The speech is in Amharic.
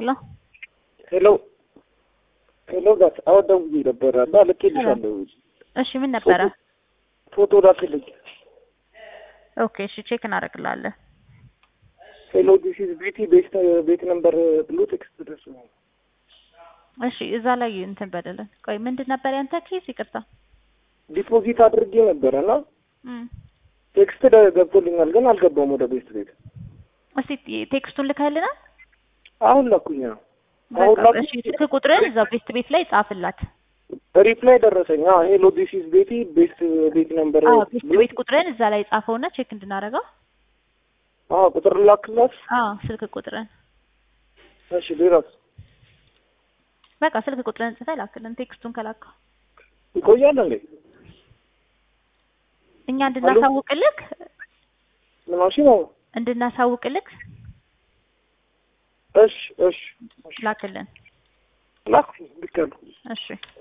ሄሎ ሄሎ ሄሎ ጋት አሁን ደውዬ ነበረ እና ልኬልሻለሁ። እሺ ምን ነበረ? ፎቶ ላክልኝ። ኦኬ እሺ ቼክ እናደርግላለን። ሄሎ ዲስ ኢዝ ቤቲ ቤስት ቤት ነምበር ብሎ ቴክስት ደርሶ እሺ እዛ ላይ እንትን በደለን። ቆይ ምንድን ነበር ያንተ ኬስ? ይቅርታ ዲፖዚት አድርጌ ነበረ እና እም ቴክስት ገብቶልኛል፣ ግን አልገባም ወደ ቤስት ቤት። እስቲ ቴክስቱን ልከህልናል? አሁን ላኩኝ ነው አሁን በቃ ላኩኝ። እሺ ስልክ ቁጥርን እዛው ቤስት ቤት ላይ ጻፍላት። ሪፕላይ ደረሰኝ። አዎ ሄሎ ዲስ ኢዝ ቤቲ ቤስት ቤት ነምበር አዎ ቤስት ቤት ቁጥርን እዛ ላይ ጻፈውና ቼክ እንድናደርገው። አዎ ቁጥር ላክላት። አዎ ስልክ ቁጥርን እሺ ሌላስ በቃ ስልክ ቁጥርን ጽፈህ ላክልን። ቴክስቱን ከላከው ይቆያል እንዴ? እኛ እንድናሳውቅልክ ምናሽ ነው? እንድናሳውቅልክ እሺ እሺ ላክልን። ላኩኝ ልክ ያልኩ እሺ